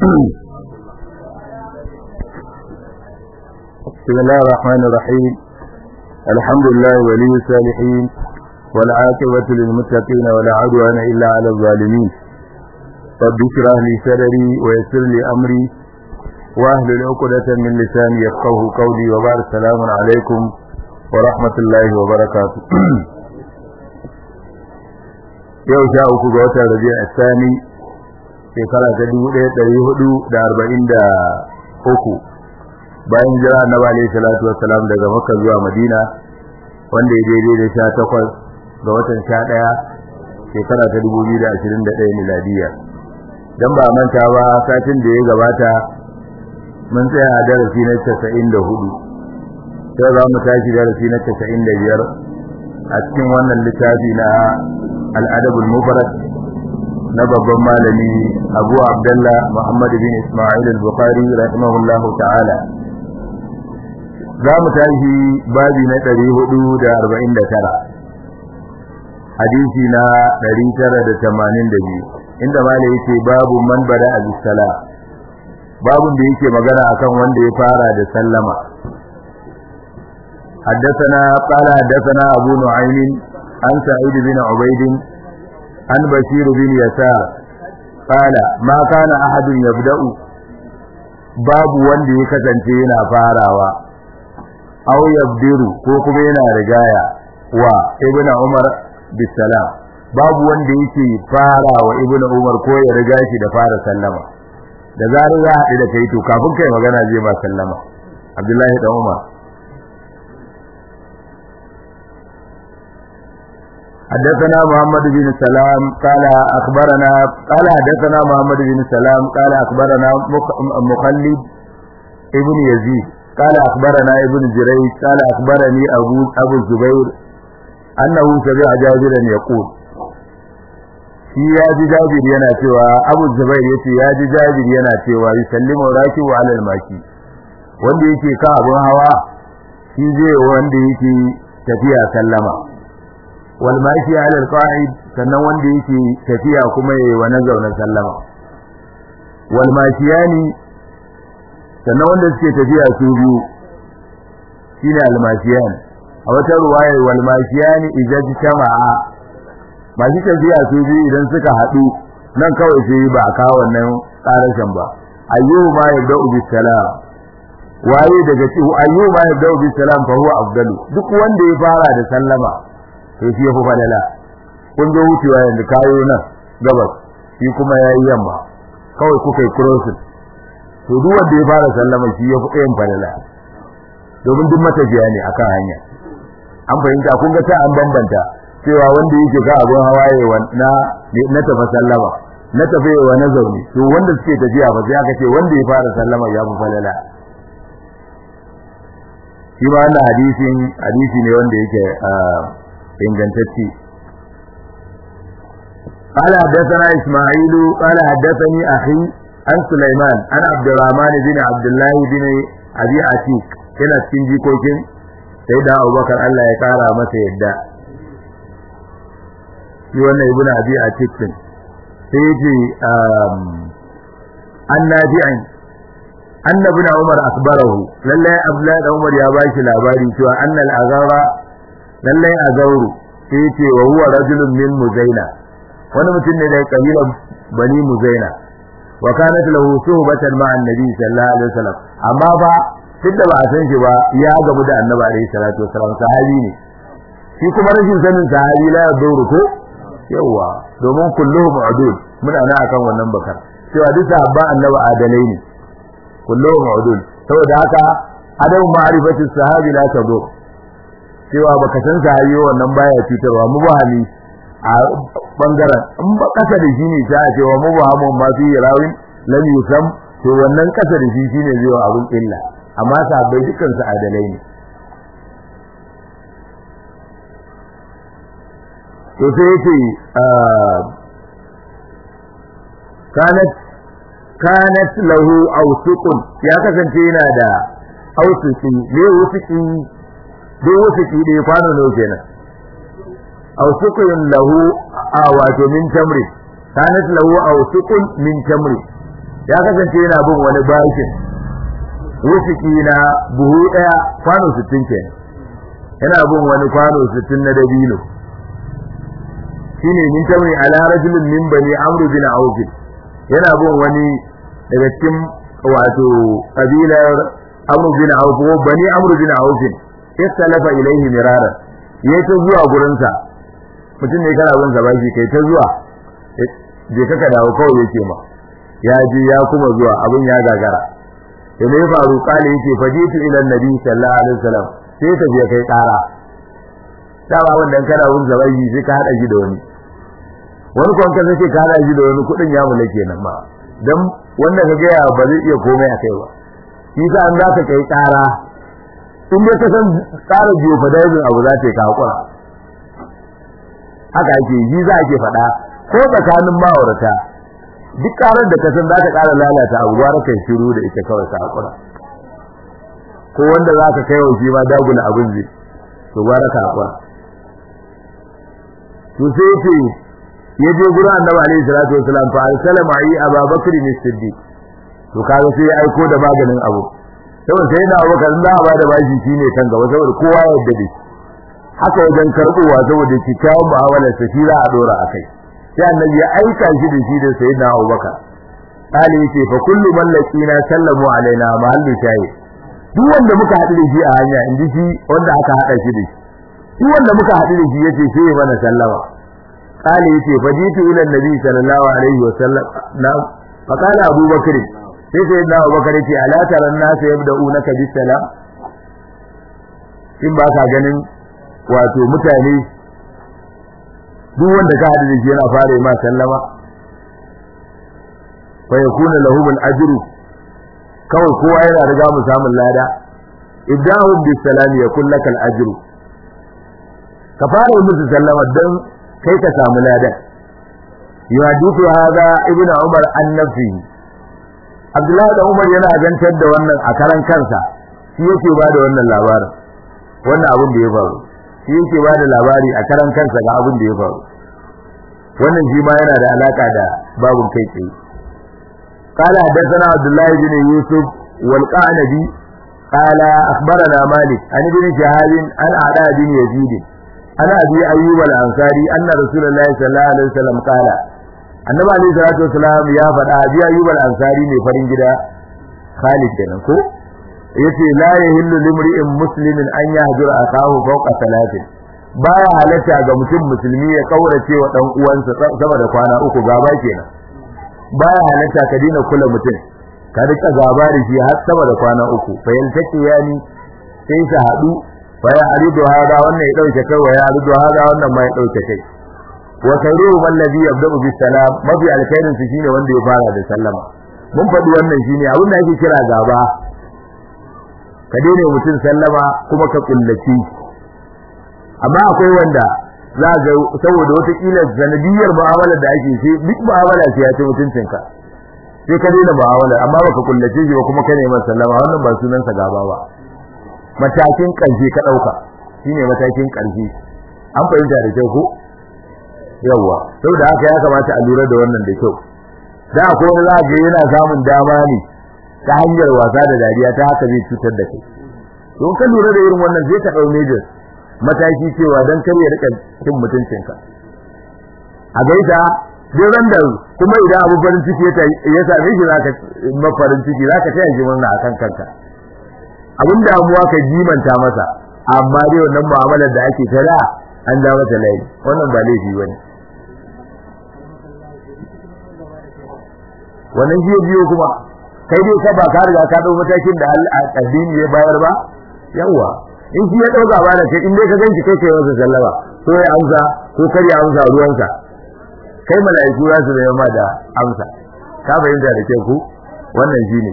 بسم الله الرحمن الرحيم الحمد لله ولي الصالحين والعاقبة للمتقين ولا عدوان إلا على الظالمين رب اشرح لي صدري ويسر لي أمري واهلل عقدة من لساني يفقه قولي وبعد السلام عليكم ورحمة الله وبركاته yau sha uku ga watan rabi'a sani shekara ta dubu ɗaya ɗari hudu da arba'in da uku bayan jira annabi alaihi salatu wassalam daga makka zuwa madina wanda ya daidai da sha takwas ga watan sha ɗaya shekara ta dubu biyu da ashirin da ɗaya miladiya dan ba manta ba satin da ya gabata mun tsaya a darasi na casa'in da hudu sai za mu tashi darasi na casa'in da biyar a cikin wannan littafi na al'adabul mubarak na babban malami abu abdullah muhammad bin ismail al-bukhari rahimahullahu ta'ala za mu tashi babi na 449 hadisi na 982 inda malai yake babu man bada al-sala babun da yake magana akan wanda ya fara da sallama حدثنا قال حدثنا أبو نعيم عن سعيد بن عبيد عن بشير بن يسار قال ما كان أحد يبدأ باب wanda ya kasance yana farawa aw yabdiru ko kuma yana rigaya wa ibnu umar bisalam babu wanda yake farawa ibnu umar ko ya riga shi da fara sallama da zarar ya haɗu da kai to kafin kai magana zai ma sallama abdullahi da umar حدثنا محمد بن سلام قال أخبرنا قال حدثنا محمد بن سلام قال أخبرنا مخلد ابن يزيد قال أخبرنا ابن جريج قال أخبرني أبو أبو الزبير أنه سمع جابرا يقول shi ya ji jabir yana cewa abu zubair yace ya ji jabir yana cewa yusallimu rakibu ala al-maki wanda yake ka abun hawa shi zai wanda yake tafiya sallama wal mashi ala alqa'id sannan wanda yake tafiya kuma yayi wa nazauna sallama wal mashiyani sannan wanda suke tafiya su biyu shine al mashiyan a wata ruwaya wal mashiyani idza jama'a masu tafiya su biyu idan suka haɗu nan kawai sai ba a kawo wannan ƙarashin ba ayyuhu ma yabda'u bis salam waye daga cikin ayyuhu ma yabda'u bis salam fa huwa afdalu duk wanda ya fara da sallama to shi yafi falala kun zo wucewa yanzu kayo nan gabas shi kuma yayi yamma kawai kuka yi crossing to duk wanda ya fara sallama shi yafi ɗayan falala domin duk matafiya ne akan hanya an fahimta kun ga ta an bambanta cewa wanda yake ga abun hawaye na na tafi sallama na tafi wa na zaune to wanda suke tafiya ba sai aka ce wanda ya fara sallama ya fi falala shi ma wannan hadisin hadisi ne wanda yake ingantacce قال حدثنا إسماعيل قال حدثني أخي عن سليمان عن عبد الرحمن بن عبد الله بن أبي عتيق كنا تنجي كوكين سيدنا أبو بكر الله يقارى ما سيدا يوانا ابن أبي عتيق سيجي عن نافع أن ابن عمر أخبره لله أبلاد عمر يا باشي لاباري شوى أن الأغارة lallai a zauru sai ce wa huwa rajulun min muzaina wani mutum ne daga kabilar bani muzaina wa kanat lahu suhbatan ma'a annabi sallallahu alaihi wasallam amma ba duk da ba a san shi ba ya gamu da annabi alaihi salatu wasallam sahabi ne shi kuma rashin sanin sahabi la zauru ko yawa domin kulluhum udul muna nan akan wannan bakar cewa duk sahabba annabi adalai ne kulluhum udul saboda haka adamu ma'rifatu sahabi la tadur cewa baka san sahabi wannan baya cutarwa mu ba hali a bangaren in ba kasa da shi ne sai a cewa mu ba mu ma fi rawin lam yusam to wannan kasa da shi shine zai wa abun illa amma sahabbai dukkan su adalai ne to sai yake kanat kanat lahu awsuqun ya kasance yana da ausuki ne wusuki duk wusuki da kwano ne kenan awsuqun lahu a wato min tamri kanat lahu awsuqun min tamri ya kasance yana bin wani bashin wusuki na buhu daya kwano 60 kenan yana bin wani kwano 60 na dabino shine min tawi ala rajulin min bani amr bin auf yana bin wani daga cikin wato kabilar amr bin auf ko bani amr bin auf istalafa ilaihi mirara yayi ta zuwa gurin sa mutum ne kana bin sa bashi kai ta zuwa je kaka dawo kawai yake ma ya je ya kuma zuwa abin ya gagara da me faru kale yake fajitu ila annabi sallallahu alaihi wasallam sai ta je kai kara da ba wannan kana bin sa bashi sai ka hada shi da wani wani kwan ka sai ka hada shi da wani kudin ya mulke nan ma dan wanda ka ga ba zai iya komai a kai ba shi sa an za ka kai kara in dai ka san tsara biyo fa dai abu za ta ka hakura haka ake yi za ke faɗa ko tsakanin ma'aurata duk karar da ka san za ka ƙara lalata abu gwara kai shiru da ita kawai ka hakura ko wanda za ka kai wa shi ma dagula abin zai to gwara ka hakura to sai ce ya je gurin annabi alaihi salatu wasalam fa arsala ma'i ababakar ne siddiq to kaga sai ya aiko da maganin abu saboda sai da abubakar da ba da bashi shine kan gaba saboda kowa ya yarda da haka wajen karbowa saboda kikkiawar mu'amalar sa shi za a dora akai sai annabi ya aika shi da shi da sayyidina abubakar kale yace fa kullu man laqina sallamu alaina mahallu shayi duk wanda muka haɗu da shi a hanya in ji shi wanda aka haɗa shi da shi duk wanda muka haɗu da shi yace sai mana sallama kale yace fajitu ila annabi sallallahu alaihi wasallam na fa kana abubakar sai sai da abubakar yace ala taran nas yabda'unaka bis salam in ba ka ganin wato mutane duk wanda ka haɗu da shi yana fara ma sallama fa yakuna lahum al-ajru kawai kowa yana riga mu samun lada ibrahim bis salam yakul laka al-ajru ka fara musu sallama dan kai ka samu lada yuhadithu hadha ibnu umar an nafsi abdullahi da umar yana zantar da wannan a karan kansa shi yake ba da wannan labarin wannan abin da ya faru shi yake ba da labari a karan kansa ga abin da ya faru wannan shi ma yana da alaka da babun kai tsaye قال حدثنا عبد الله بن يوسف والقعنبي قال أخبرنا مالك عن ابن شهاب عن علاء بن يزيد عن أبي أيوب الأنصاري أن رسول الله صلى الله عليه وسلم قال النبي عليه الصلاة والسلام يا فدا أبي أيوب الأنصاري ne farin gida Khalid kenan ko yace la yahillu limri'in muslimin an yahjura akahu fawqa salatin baya halatta ga mutum musulmi ya kaurace wa dan uwansa sama da kwana uku gaba kenan baya halatta ka dina kula mutum ka rika gaba da shi har sama da kwana uku fa yaltaki yani sai su hadu fa ya aridu hada wannan ya dauke kai wa ya aridu hada wannan ma ya dauke kai wa khairu man ladhi yabda'u bis salam mafi alkhairin su shine wanda ya fara da sallama mun faɗi wannan shine abin da ake kira gaba ka daina mutum sallama kuma ka kullaci amma akwai wanda za ga saboda wata kila sanadiyar mu'amalar da ake ce duk mu'amala ce ya ce mutuncinka sai ka daina mu'amala amma baka kullace shi ba kuma ka neman sallama wannan ba sunan sa gaba ba matakin karshe ka dauka shine matakin karshe an fahimta da kyau ko yawa saboda haka ya kamata a lura da wannan da kyau da akwai wani za ga yana samun dama ne ta hanyar wasa da dariya ta haka zai cutar da kai don ka lura da irin wannan zai ka dau major mataki cewa dan kar ya rika cin mutuncinka a gaita duk randa kuma idan abu farin ciki ya same shi zaka mafarin ciki zaka taya shi wannan akan kanka abin damuwa ka jimanta masa amma dai wannan mu'amalar da ake tara an da mata layi wannan ba laifi bane wannan jiyo biyo kuma kai dai ka ba ka riga ka dau matakin da addini ya bayar ba yawa in shi ya dauka ba da kai in dai ka ganki kai kai masa sallama ko ya amsa ko kar ya amsa ruwansa kai mala'iku za su zama ma da amsa ka fahimta da ke ku wannan shine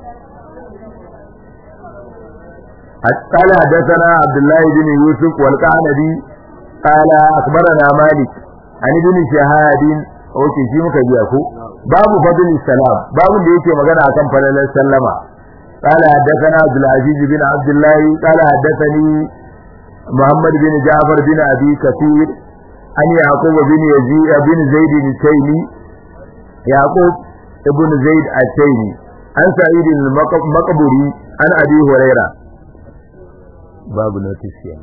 قال حدثنا عبد الله بن يوسف والقعنبي قال اخبرنا مالك عن ابن شهاد اوكي shi muka biya ku babu fadl salam babu da yake magana akan falalar sallama قال حدثنا عبد العزيز بن عبد الله قال حدثني محمد بن جعفر بن ابي كثير عن يعقوب بن يزيد بن زيد التيمي يعقوب ibn zaid at-taymi an sa'id al-maqburi an abi huraira babu notice yan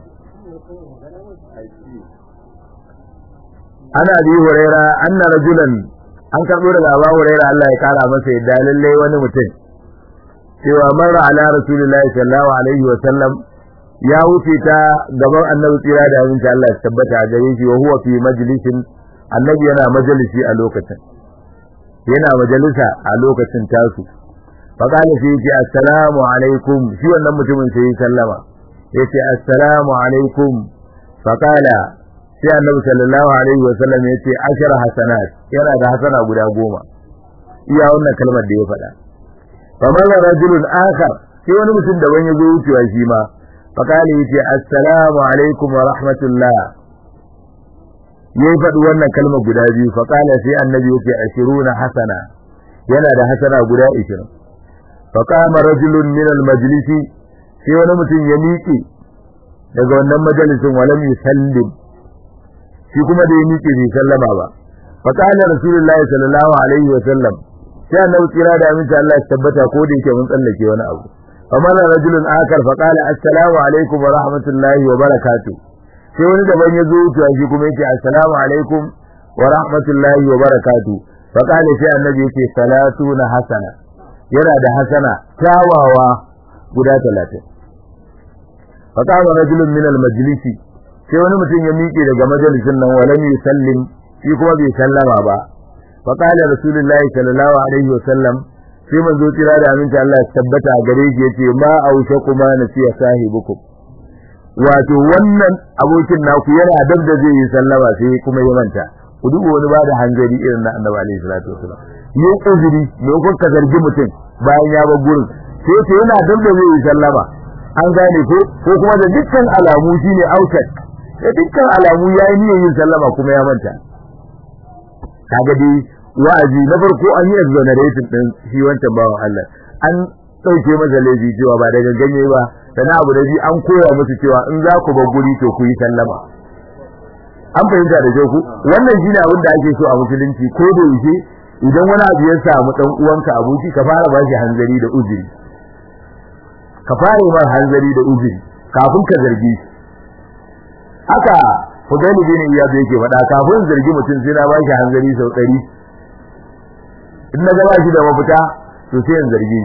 ana abi huraira anna rajulan an karbo daga abu huraira Allah ya kara masa yadda lalle wani mutum cewa marra ala rasulillahi sallallahu alaihi wa sallam ya wuce ta gaban annabi tsira da abinci Allah ya tabbata a gare shi wa huwa fi majlisin annabi yana majalisi a lokacin yana majalisa a lokacin tasu fa kana sai yace assalamu alaikum shi wannan mutumin sai ya sallama yace assalamu alaikum fa kana sai annabi sallallahu alaihi wa sallam yace ashara hasanat yana da hasana guda goma iya wannan kalmar da ya faɗa fa mala rajulun akhar sai wani mutum da wani ya zo wucewa shi ma فقال يتي السلام عليكم ورحمة الله يفد وانا كلمة قدابي فقال في النبي يتي عشرون حسنة ينا ده حسنة قدا عشرين فقام رجل من المجلس في وانا متن يميكي daga wannan majalisin walam yusallim shi kuma da ya miƙe bai sallama ba fa kana rasulullahi sallallahu alaihi wa sallam sai annabi kira da aminta Allah ya tabbata ko da yake mun tsallake wani abu فمر رجل آخر فقال السلام عليكم ورحمة الله وبركاته sai wani daban ya zo wucewa shi kuma yake assalamu alaikum wa rahmatullahi wa barakatu fa kana sai annabi yake salatu na hasana yana da hasana kyawawa guda 30 fa kana rajulun min al majlisi sai wani mutum ya miƙe daga majalisin nan walam yusallim shi kuma bai sallama ba fa kana rasulullahi sallallahu alaihi wa sallam sai manzo kira da aminci Allah ya tabbata a gare shi yace ma ausha kuma nasiya sahibukum wato wannan abokin naku yana dab da zai yi sallama sai kuma ya manta ku duba wani ba da hanzari irin na Annabi alaihi salatu wasallam yi uzuri me ko ka zargi mutum bayan ya bar gurin sai ce yana dab da zai yi sallama an gane ko ko kuma da dukkan alamu shine autat da dukkan alamu yayi niyyar yin sallama kuma ya manta kaga dai wa'azi na farko an yi exoneration din shi wancan bawan Allah an dauke masa laifi cewa ba daga ganye ba sana abu da bi an koya musu cewa in za ku bar guri to ku yi sallama an fahimta da ku wannan shine abin da ake so a musulunci ko da yake idan wani abu ya samu dan uwanka aboki ka fara ba shi hanzari da uzuri ka fara ba hanzari da uzuri kafin ka zargi shi haka Fudaili bin Iyad yake faɗa kafin zargi mutum sai na ba shi hanzari sau ɗari in na gaba shi da mafita to sai in zargi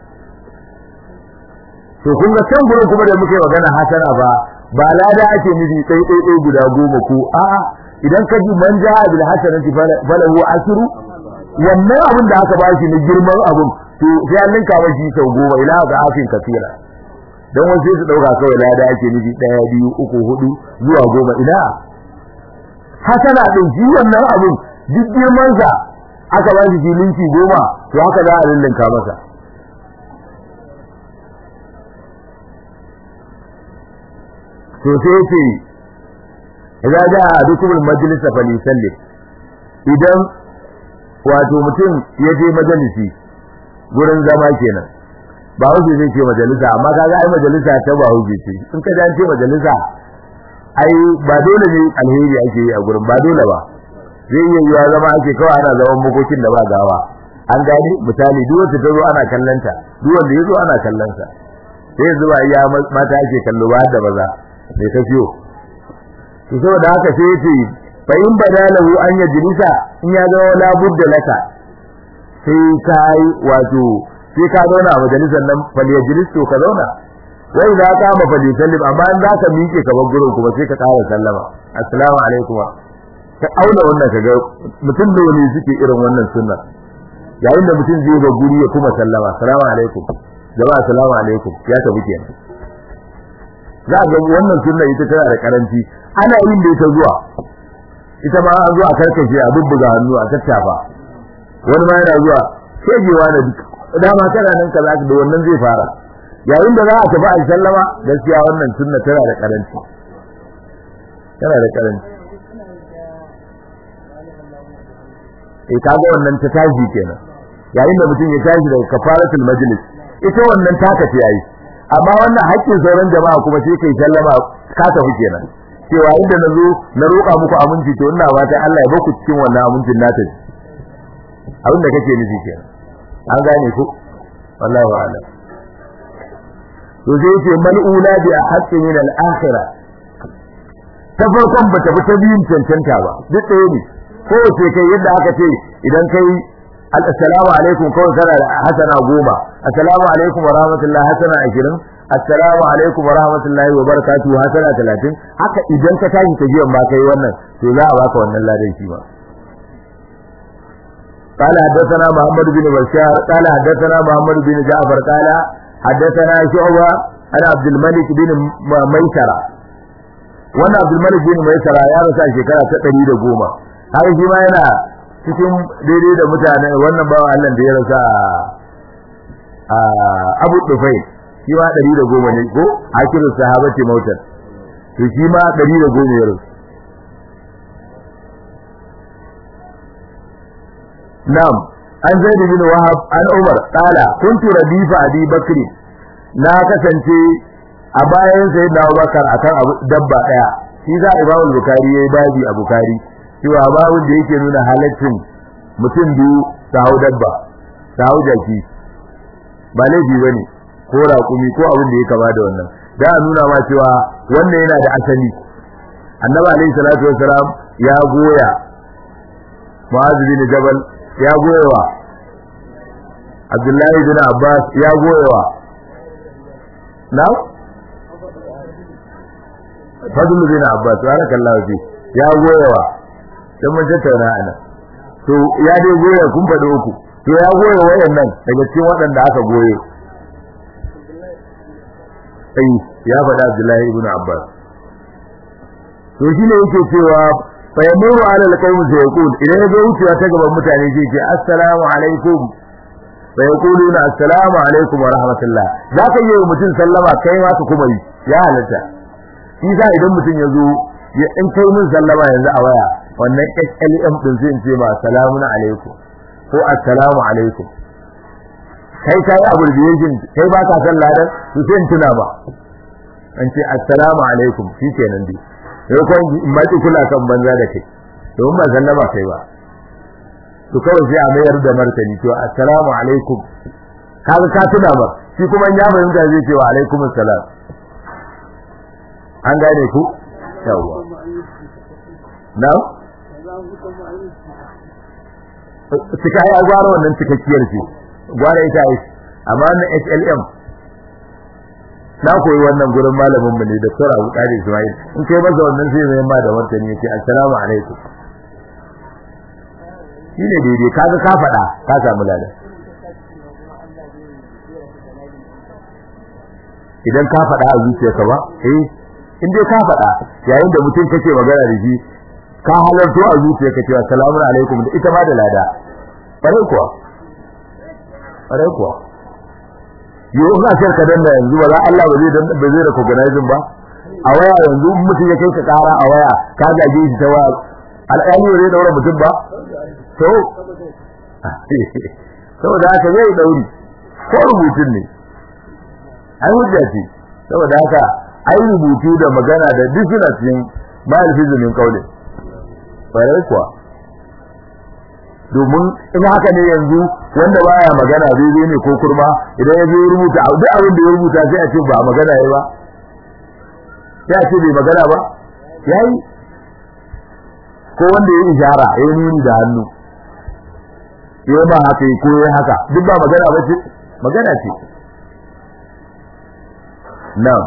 to kun ga can gurin kuma da muke magana hasana ba ba lada ake nufi ɗai ɗai ɗai guda goma ko a'a idan ka ji man ja'a bil hasanati falahu asru wannan abin da aka bashi na girman abin to sai an linka mashi sau goma ila ga afin kafira dan wasu sai su dauka kawai lada ake nufi ɗaya biyu uku hudu zuwa goma ina hasana din shi wannan abin duk girman sa aka ba shi linki goma to haka za a lullunka masa to sai ce idan da dukkan majalis fa li sallim idan wato mutum ya je majalisi gurin zama kenan ba huje zai ce majalisa amma kaga ai majalisa ta ba huje ce in ka ce majalisa ai ba dole ne alheri ake yi a gurin ba dole ba zai iya yiwa zama ake kawai ana zaman makokin da ba gawa an gani misali duk wanda ta zo ana kallanta duk wanda ya zo ana kallonsa sai yanzu ba iya mata ake kallo ba da maza mai ta fiyo to saboda haka sai yace fa in badalahu an yajlisa in ya zama la budda laka sai kai wato sai ka zauna a majalisar nan fal yajlis to ka zauna wai za ka ma fal yusallim amma in za ka miƙe ka bar gurin kuma sai ka ƙara sallama assalamu alaikum ka auna wannan kaga mutum da wani suke irin wannan sunna yayin da mutum zai ga guri ya kuma sallama assalamu alaikum jama'a assalamu alaikum ya tafi kenan za ga wannan sunna ita tana da karanci ana yin da ita zuwa ita ma an zo a karkashe a bubbuga hannu a tattafa wani ma yana zuwa shegewa da dama kana nan kaza da wannan zai fara yayin da za a tafi a sallama gaskiya wannan sunna tana da karanci tana da karanci eh kaga wannan ta tashi kenan yayin da mutum ya tashi daga kafaratul majlis ita wannan taka ce yayi amma wannan haƙƙin sauran jama'a kuma sai kai sallama ka tafi kenan cewa inda nazo na roƙa muku aminci to ina fata Allah ya baku cikin wannan amincin nata abin da kake nufi kenan an gane ku wallahi a'lam to zai ce mal'ula bi ahqqi min al-akhirah ta farkon ba ta bi ta biyun cancanta ba duk ɗaya ne ko ce kai yadda aka ce idan kai assalamu alaikum kawai kana da hasana goma assalamu alaikum wa rahmatullahi hasana ashirin assalamu alaikum wa rahmatullahi wa barakatuhu hasana talatin haka idan ka tashi ta biyan ba kai wannan to za a baka wannan ladan shi ba قال حدثنا محمد بن بشار قال حدثنا محمد بن جعفر قال حدثنا شعبة عن عبد الملك بن ميسرة وانا عبد الملك بن ميسرة يا رسا شكرا تقري da goma har shi ma yana cikin daidai da mutane wannan bawa Allah da ya rasa a Abu Dufai shi ma 110 ne ko akirin sahabati mautan to shi ma 110 ya rasu na'am an zaid bin wahab an umar qala kuntu radifa abi bakri na kasance a bayan sayyidina abubakar akan abu dabba daya shi za imamu bukari yayi babi a bukari cewa babun da yake nuna halaccin mutum biyu su hau dabba su hau jaki ba laifi bane ko raƙumi ko abin da ya kama da wannan da a nuna ma cewa wannan yana da asali annabi alaihi salatu wasalam ya goya mu'adh bin jabal ya goyewa Abdullahi bin Abbas ya goyewa na Fadlu bin Abbas barakallahu fi ya goyewa dan mun tattauna ana to ya dai goya kun fada uku to ya goye wayannan daga cikin waɗanda aka goye sai ya faɗa Abdullahi ibn Abbas to shine yake cewa fa yamuru ala alqawm sai yaqul idan ya wucewa ta gaban mutane zai ce assalamu alaikum fa yaquluna assalamu alaikum wa rahmatullah zaka yi mutum sallama kai ma ka kuma yi ya halatta shi sa idan mutum ya zo ya in kai min sallama yanzu a waya wannan SLM din zai ce ma assalamu alaikum ko assalamu alaikum kai kai abbreviation kai ba ka san ladan to sai tuna ba an ce assalamu alaikum shikenan dai sai ko maki kula kan banza da kai domin ba sallama kai ba to kawai sai a mayar da martani to assalamu alaikum kaga ka tuna ba shi kuma ya fahimta zai ce wa alaikum assalam an gane ku yawa na cika ya gwara wannan cikakkiyar ce gwara ita ai amma na SLM na koyi wannan gurin malamin mu ne da Dr. Abu Qadir Ismail in kai masa wannan sai mai ma da martani yace assalamu alaikum shine daidai kaga ka faɗa ka samu lada idan ka faɗa a zuciyarka ba eh in dai ka faɗa yayin da mutum kake magana da shi ka halarto a zuciyarka cewa assalamu alaikum da ita ma da lada bare kuwa bare kuwa yau ina shar ka danna yanzu ba za Allah ba zai ba zai da organizing ba a waya yanzu mutum ya kai ka kara a waya ka gaje shi ta waya alƙali ba zai daura mutum ba to saboda haka zai dauri ko rubutun ne ai hujja ce saboda haka ai rubutu da magana da duk suna cikin bayan fizimin kaulin bare kuwa domin in haka ne yanzu wanda baya magana daidai ne ko kurma idan ya zo rubuta duk abin da ya rubuta sai a ce ba magana yayi ba sai a ce bai magana ba yayi ko wanda ya ishara ya nuni da hannu ya ba haka ko ya haka duk ba magana ba ce magana ce na'am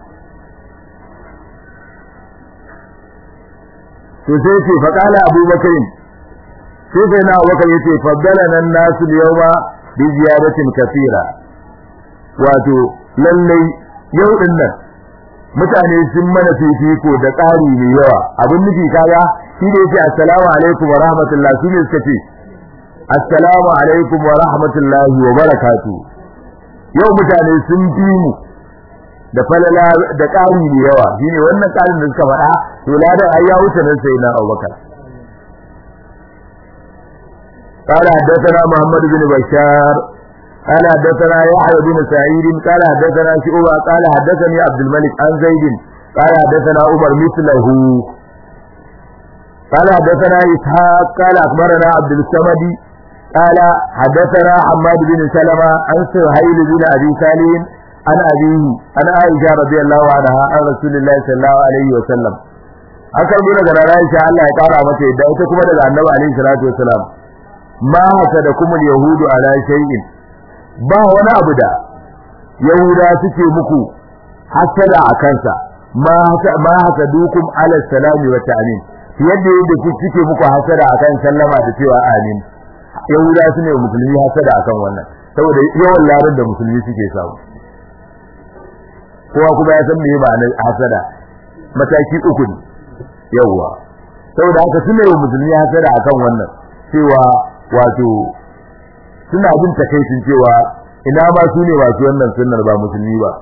to sai ce faqala abubakar sai sai na abubakar yace faddalana an-nasu yawma bi ziyaratin kathira wato lalle yau din nan mutane sun mana fifiko da tsari mai yawa abin nufi kaga shi da yace assalamu alaikum wa rahmatullahi shi ne suka ce assalamu alaikum wa rahmatullahi wa barakatuh yau mutane sun fi mu da falala da ƙari mai yawa shine wannan ƙarin da suka faɗa to ladan ai ya wuce nan sai na Abubakar قال حدثنا محمد بن بشار قال حدثنا يحيى بن سعيد قال حدثنا شعبة قال حدثني عبد الملك عن زيد قال حدثنا عمر مثله قال حدثنا إسحاق قال أخبرنا عبد الصمد قال حدثنا حماد بن سلمة عن سهيل بن أبي سالم عن أبيه عن عائشة رضي الله عنها عن رسول الله صلى الله عليه وسلم an karbi daga Aisha Allah ya kara mata yadda ita kuma daga Annabi alaihi salatu wasalam ma haka da kuma yahudu ala shay'in ba wani abu da yahuda suke muku hasada a kansa ma ma haka dukum ala salami wa ta'min yadda yadda ku suke muku hasada akan sallama da cewa amin yahuda su ne musulmi hasada akan wannan saboda yawan larar da musulmi suke samu kowa kuma ya san me ma'anar hasada mataki uku ne yawwa saboda haka su ne musulmi hasada akan wannan cewa wato suna bin takaicin cewa ina ma su ne masu wannan sunnar ba musulmi ba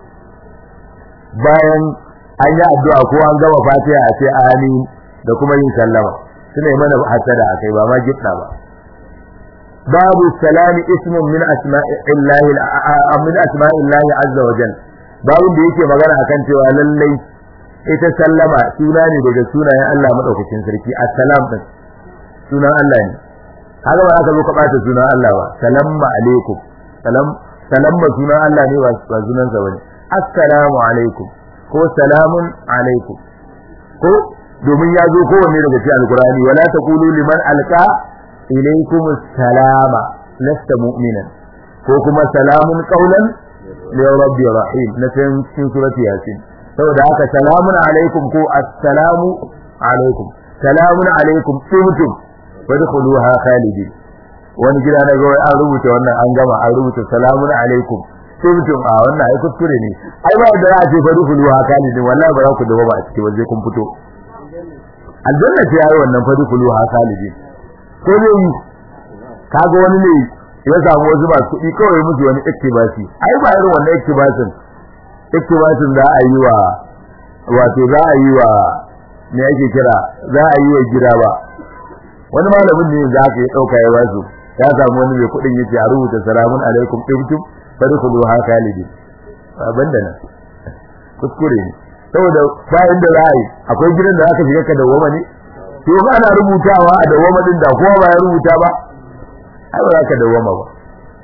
bayan an yi addu'a ko an gama fatiha a ce amin da kuma yin sallama suna yi mana hasada akai ba ma gifta ba babu salami ismun min asma'illahi min asma'illahi azza wa jalla babu da yake magana akan cewa lallai ita sallama suna ne daga sunayen Allah madaukakin sarki assalam din sunan Allah ne haka ba aka zo ka bata sunan Allah ba salamu alaikum salam salamma sunan Allah ne ba sunan sa bane assalamu alaikum ko salamun alaikum ko domin ya zo kowanne daga cikin alkurani wala taqulu liman alqa ilaykum salama lasta mu'minan ko kuma salamun qawlan li rabbi rahim na cikin surati yasin saboda haka salamun alaikum ko assalamu alaikum salamun alaikum tumtum fadkhuluha khalidin wani gida na ga an rubuta wannan an gama an rubuta salamun alaikum tumtum a wannan ai kuskure ne ai ba da za a ce fadkhuluha khalidin wallahi ba za ku dawo ba a cikin waje kun fito aljanna ce yayi wannan fa dukulu ha salibi ko ne kaga wani ne ya samu wasu ba kuɗi kawai musu wani iktibasi ai ba irin wannan iktibasin iktibasin za a yi wa wato za a yi wa me yake kira za a yi wa gida ba wani malamin ne za ka yi dauka ya wasu ya samu wani mai kuɗin yace a rubuta salamun alaikum ibtum fadkhulu ha khalidin banda nan kuskure ne saboda bayan da za a yi akwai gidan da aka shiga ka dawwama ne to ba ana rubutawa a dawwama din da kowa ba ya rubuta ba ai ba za ka dawwama ba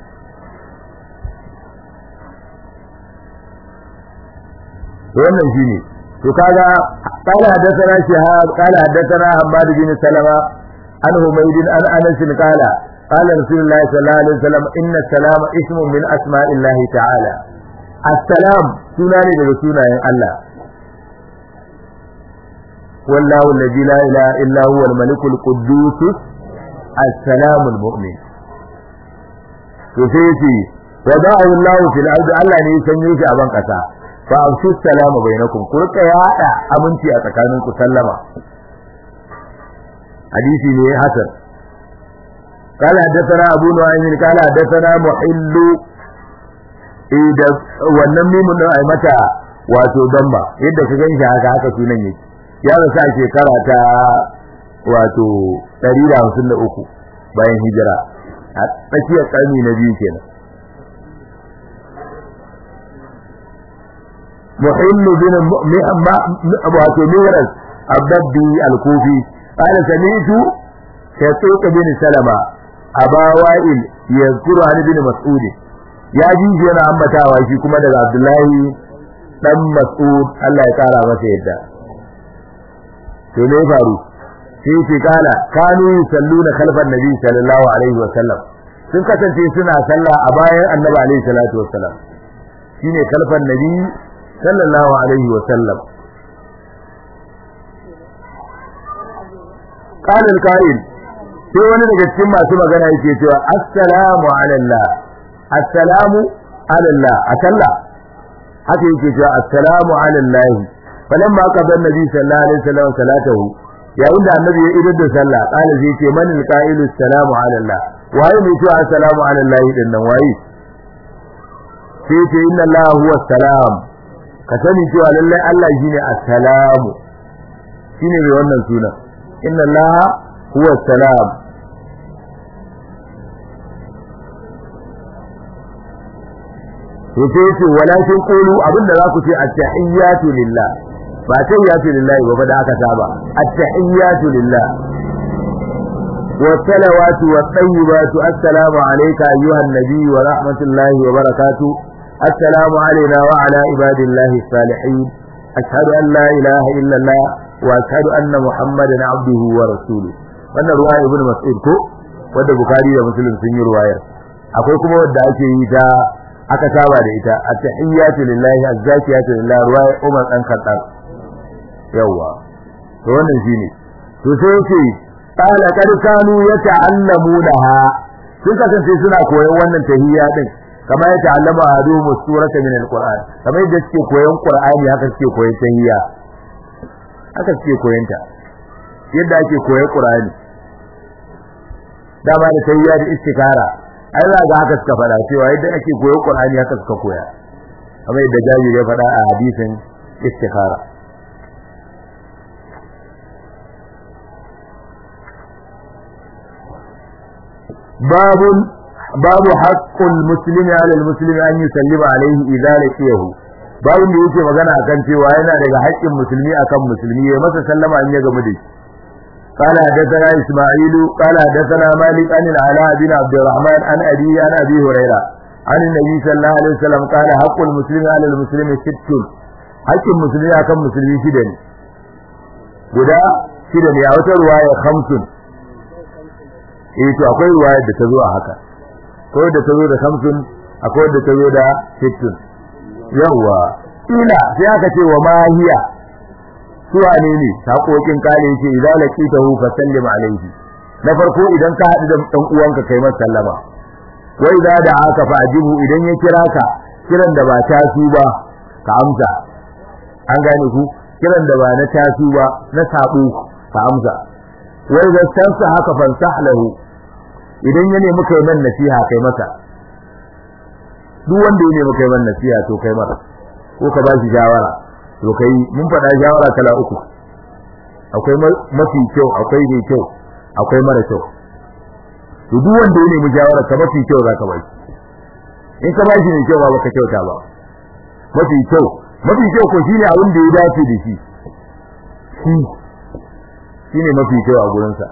to wannan shine to kaga qala hadathana shihab qala hadathana hammad bin salama an humayd an anas qala qala rasulullah sallallahu alaihi wasallam inna salama ismun min asma'illahi ta'ala assalam suna ne daga sunayen Allah والله الذي لا إله إلا هو الملك القدوس السلام المؤمن يسيتي وضعه الله في الأرض ألا نيسان يوشي أبان قسا فأبشوا السلام بينكم قلت يا أعلى أمنتي أتكاننكم سلما حديثي لي حسن قال حدثنا أبو نعيم قال حدثنا محل إذا wannan mimun din ai mata wato damba yadda ka ganshi haka haka sunan yake ya rasu a shekara ta wato 153 bayan hijira a tsakiyar karni na biyu kenan muhimmu bin wato miras abdabbi al-kufi qala sami'tu shatuq bin salama aba wa'il yadhkuru an bin mas'ud ya ji yana ambatawa shi kuma daga abdullahi dan mas'ud Allah ya kara masa yadda to ne faru sai ce kala kanu yusalluna khalfan nabi sallallahu alaihi wa sallam sun kasance suna sallah a bayan annabi alaihi salatu wa sallam shine khalfan nabi sallallahu alaihi wa sallam qala al-qa'il sai wani daga cikin masu magana yake cewa assalamu ala assalamu ala a sallah haka yake cewa assalamu ala falamma qada annabi sallallahu alaihi wasallam salatahu yayin da annabi ya idar da sallah qala zai ce man alqailu assalamu ala allah waye mai cewa assalamu ala allah din nan waye sai ce inna allah huwa assalam ka sani cewa lallai allah shine assalamu shine mai wannan sunan inna allah huwa assalam to sai ce walakin qulu abinda za ku ce at-tahiyyatu lillah ba tahiyyatu lillahi ba da aka saba at-tahiyyatu lillah والصلوات والطيبات السلام عليك أيها النبي ورحمة الله وبركاته السلام علينا وعلى عباد الله الصالحين أشهد أن لا إله إلا الله وأشهد أن محمدا عبده ورسوله wannan ruwaya ibnu mas'ud ko wanda bukhari da muslim sun yi ruwayar akwai kuma wanda ake yi ta aka saba da ita at-tahiyyatu lillahi az-zakiyatu lillahi ruwaya umar dan khattab yawa to wannan shine to sai yake qala kad kanu yata'allamunaha sun kasance suna koyon wannan tahiyya din kama ya ta'allama adumu surata min al-qur'an kamar yadda suke koyon qur'ani haka suke koyon tahiyya haka suke koyon ta yadda ake koyon qur'ani dama da tahiyya da istikara ai za ga haka suka faɗa cewa yadda ake koyon qur'ani haka suka koya kamar yadda jabir ya faɗa a hadisin istikara باب باب حق المسلم على المسلم ان يسلم عليه اذا لقيه باب da yake magana akan cewa yana daga haƙƙin musulmi akan musulmi ya masa sallama in ya gamu da shi قال حدثنا اسماعيل قال حدثنا مالك عن العلاء بن عبد الرحمن عن ابي عن ابي هريره عن النبي صلى الله عليه وسلم قال حق المسلم على المسلم ست حق المسلم akan musulmi shida ne guda shida ne a wata ruwaya khamsun eh to akwai ruwayar da ta zo a haka akwai da ta zo da samsun akwai da ta zo da sittun yawa ila sai aka ce wa mahiya su wane ne sakokin kale yake idan laqitahu fa sallim alayhi na farko idan ka haɗu da dan uwanka kai masa sallama wa idza da'aka fa ajibu idan ya kira ka kiran da ba ta su ba ka amsa an gane ku kiran da ba na ta su ba na sabo ka amsa wa idza tansa haka fansah lahu idan ya nemi kai man nasiha kai masa duk wanda ya nemi kai man nasiha to kai masa ko ka ba shi shawara to kai mun faɗa shawara kala uku akwai mafi kyau akwai mai kyau akwai mara kyau to duk wanda ya nemi shawara ka mafi kyau zaka ba shi in ka ba shi mai kyau ba baka kyauta ba mafi kyau mafi kyau ko shine abin da ya dace da shi shi shine mafi kyau a gurinsa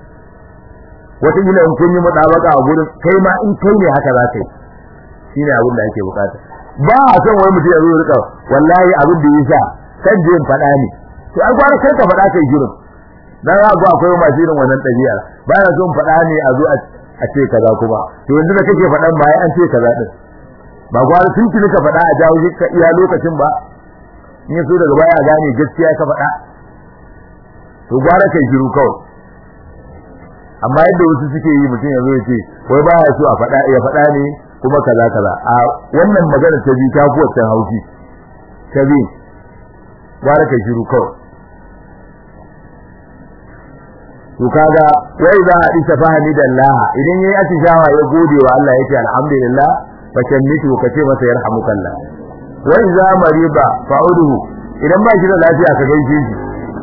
wataƙila in kun yi mutabaka a gurin kai ma in kai ne haka za ka yi shine abin da ake bukata ba a son wani mutum ya zo rika wallahi abin da yasa kan je in faɗa ne to ai gwara kai ka faɗa kai girin dan za ga akwai masu irin wannan ɗabi'ar ba na son faɗa ne a zo a ce kaza kuma to yanzu da kake faɗan ba an ce kaza din ba gwara tun tuni ka faɗa a jawo ka iya lokacin ba in so daga baya gane gaskiya ka faɗa to gwara kai shiru kawai amma yadda wasu suke yi mutum ya zo ya ce wai baya so a faɗa ya faɗa ne kuma kaza kaza a wannan magana ta bi ta kuwa can haushi ta bi gwara kai shiru kawai to kaga wai za a isa fahimi da Allah idan yayi atishawa ya gode wa Allah yace alhamdulillah fa shammitu ka ce masa yarhamukallah wai za mariba fa'uduhu idan ba shi da lafiya ka gaishe shi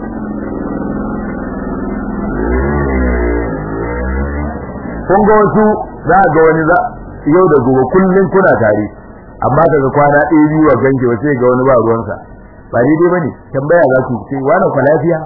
kun ga wasu za ga wani za yau da gobe kullun kuna tare amma daga kwana ɗaya biyu wa gange wace ga wani ba ruwansa ba daidai bane tambaya za ku ce wani kwa lafiya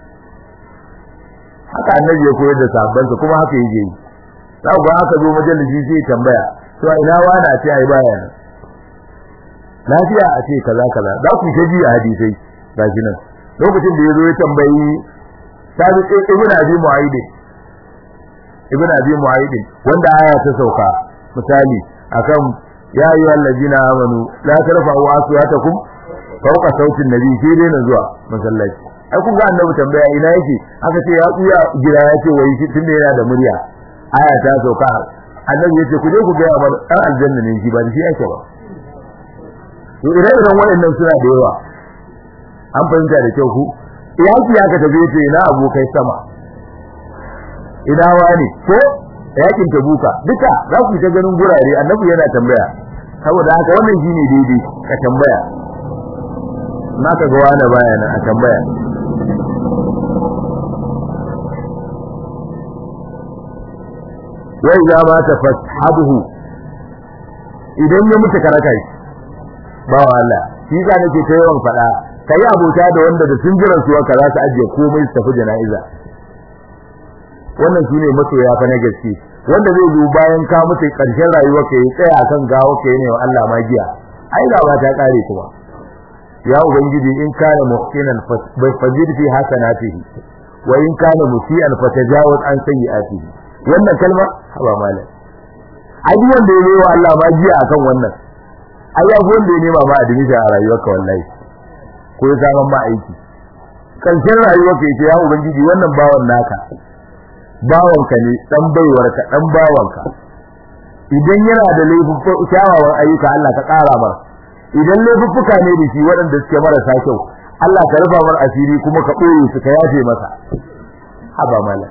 haka annabi ya koyar da sahabbansa kuma haka yake yi za ku ga aka zo majalisi sai tambaya to ina wani a ce ai baya nan lafiya a ce kaza kaza za ku ta ji a hadisai gashi nan lokacin da ya zo ya tambayi sabi ibn abi mu'aidin ibn abi mu'aidin wanda aya ta sauka misali akan ya ayyuhal ladina amanu la tarfa'u aswatakum fawqa sautin nabi sai dai na zuwa masallaci ai kun ga annabi tambaya ina yake aka ce ya tsuya gida ya ce wai tunda yana da murya aya ta sauka annabi yace ku je ku ga mana dan aljanna ne shi ba da shi yake ba to ire iren waɗannan suna da yawa an fahimta da kyau ku yaki ya ka tafi ce ina abokai sama ina wani ko yakin tabuka duka za ku ta ganin gurare annabi yana tambaya saboda haka wannan shine daidai ka tambaya naka ga wani baya nan a tambaya wai za ma ta fashabuhu idan ya mutu karaka shi ba wa Allah shi za nake ta yawan faɗa kai abota da wanda da sun jiran su ka za su ajiye komai su tafi jana'iza wannan shine masoya fa na gaske wanda zai zo bayan ka mutu karshen rayuwar ka yi tsaya akan gawo ka ne wa Allah magiya ai da ba ta kare kuma ya ubangiji in kana muhsinan fazid fi hasanatihi wa in kana musian fatajawaz an sayyi'atihi wannan kalma haba malam ai duk wanda ya wa Allah magiya akan wannan ai ya wanda ya nema ma admission a rayuwarka wallahi ko ya samu ma aiki karshen rayuwarka yace ya ubangiji wannan bawan naka bawanka ne dan baiwarka dan bawanka idan yana da laifuffuka kyawawan ayyuka Allah ka ƙara mar idan laifuffuka ne da shi waɗanda suke marasa kyau Allah ka rufa mar asiri kuma ka ɓoye su ka yafe masa haba mala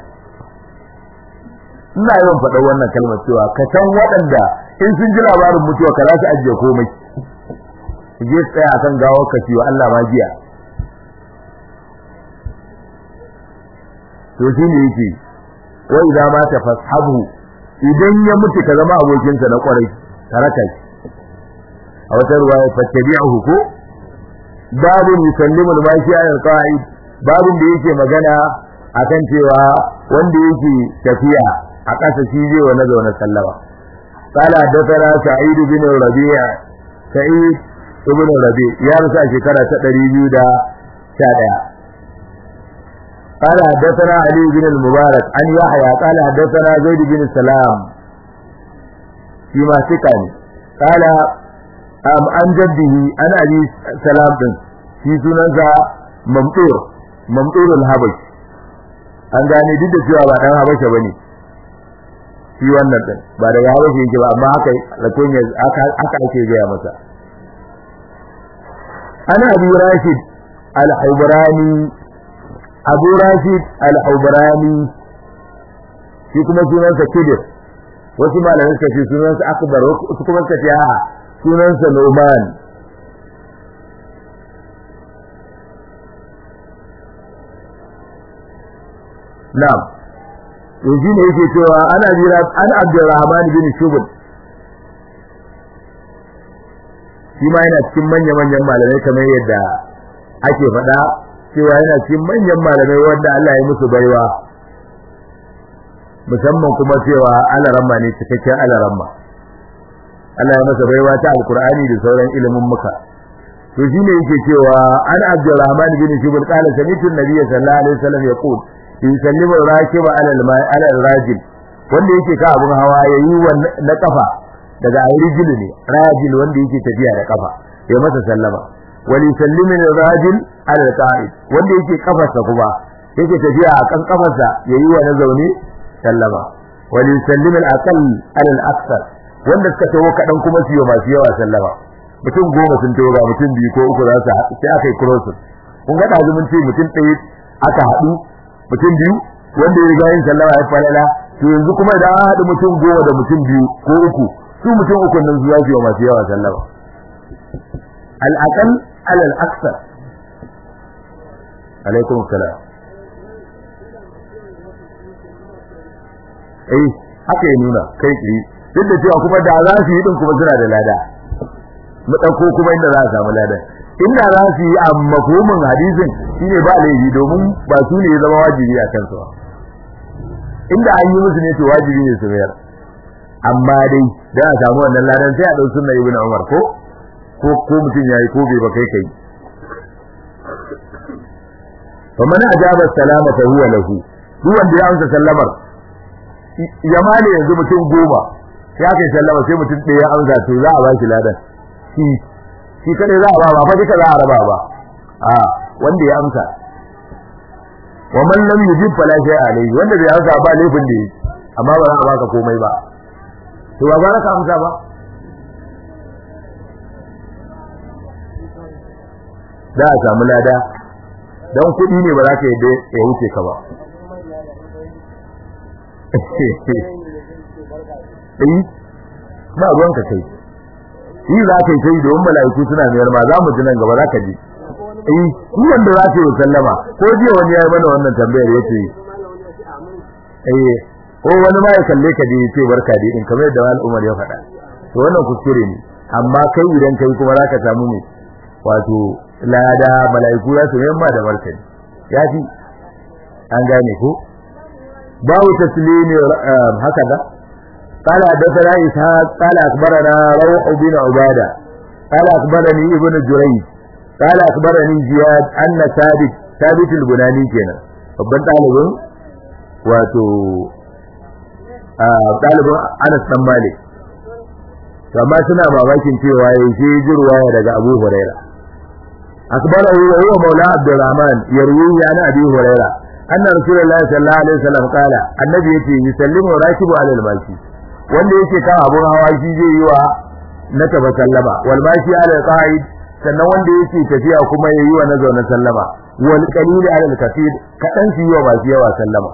ina yawan faɗa wannan kalmar cewa ka san waɗanda in sun ji labarin mutuwa ka za su ajiye komai su je su tsaya akan gawar ka ciwo Allah ma jiya to shi ne yake wa idza ma tafashabu idan ya mutu ka zama abokinsa na kwarai taraka shi a wata ruwaya fattabi'uhu ko babu yusallimu al-mashi al-qa'id babun da yake magana akan cewa wanda yake tafiya a ƙasa shi zai wa nazauna sallama قال حدثنا سعيد بن الربيع سعيد ابن الربيع يا رسول شكرا تدريبيو دا شادع قال حدثنا علي بن المبارك عن يحيى قال حدثنا زيد بن سلام فيما سكن قال أم عن جده أنا أبي سلام بن في سننسى ممطور ممطور الهبش an gane duk da cewa ba dan habasha bane shi wannan din ba daga habasha yake ba amma haka rakon ya aka aka ake gaya masa ana abi rashid al-hubrani abu rashid al-hubrani shi kuma sunansa kidir wasu malamai suka ce sunansa akbar wasu kuma suka ce a sunansa numan na'am to shi ne yake cewa ana jira an abdurrahman bin shubul shi ma yana cikin manya-manyan malamai kamar yadda ake faɗa cewa yana cikin manyan malamai wanda Allah ya musu baiwa musamman kuma cewa alaramma ne cikakken alaramma Allah ya masa baiwa ta alkur'ani da sauran ilimin muka to shine yake cewa an abdurrahman bin shubul qala sami'tu an-nabiy sallallahu alaihi wasallam yaqul yusallimu rakiba ala al-ma'i ala al-rajil wanda yake ka abun hawa yayi na kafa daga rijil ne rajil wanda yake tafiya da kafa ya masa sallama wal yusallimu ar-rajil ala al-qa'id wanda yake kafarsa kuma yake tafiya a kan kafarsa yayi wa na zaune sallama wal yusallimu al-aqall ala al-akthar wanda suka tawo kadan kuma su yi masu yawa sallama mutum goma sun tawo ga mutum biyu ko uku za su haɗu sai aka yi crossin kun ga da mun ce mutum ɗaya aka haɗu mutum biyu wanda ya riga yin sallama ya falala to yanzu kuma idan an haɗu mutum goma da mutum biyu ko uku su mutum uku nan zuwa su yi masu yawa sallama al-aqall ala al-akthar alaikum salam eh haka ya nuna kai tsaye duk da cewa kuma da za su yi din kuma suna da lada mu dauko kuma inda za a samu lada inda za su yi a mafhumin hadisin shine ba laifi domin ba su ne ya zama wajibi a kansu ba inda an yi musu ne to wajibi ne su mayar amma dai da a samu wannan ladan sai a dau sunna ibn Umar ko ko ko mutum yayi ko bai ba kai kai fa man ajaba salama fa huwa lahu duk wanda ya amsa sallamar ya mali yanzu mutum goma ya kai sallama sai mutum ɗaya ya amsa to za a ba shi ladan shi shi kade za a ba ba fa duka za a raba ba a wanda ya amsa wa man lam yujib fala shay alayhi wanda bai amsa ba laifin da yake amma ba za a baka komai ba to ba za ka amsa ba za a samu lada don kuɗi ne ba za ka yadda ya wuce ka ba eh ba ruwan ka kai shi za ka yi sai domin mala'iku suna mayar ma za mu ji nan gaba za ka ji eh shi wanda za ka yi sallama ko jiya wani ya yi mana wannan tambayar yace eh ko wani ma ya kalle ka dai yace barka dai in kamar yadda wani Umar ya faɗa to wannan kuskure ne amma kai idan kai kuma za ka samu ne wato lada mala'iku za su mayar ma da barka ya fi an gane ko babu taslimi haka da قال حدثنا إسحاق قال أخبرنا روح بن عبادة قال أخبرني ابن جريج قال أخبرني زياد أن ثابت ثابت البناني كنا babban ɗalibin wato ɗalibin Anas dan Malik amma suna mamakin cewa ya ce jirwa daga Abu Huraira akbarahu wa huwa maula Abdurrahman yarwi an Abi Huraira anna Rasulullahi sallallahu alaihi wasallam qala annabi yace yusallimu rakibu ala al-mashi wanda yake kan abun hawa shi zai yi wa na taba sallama wal mashi ala al-qa'id sannan wanda yake tafiya kuma yayi wa na zaune sallama wal qalil ala al-kathir kadan su yi wa masu yawa sallama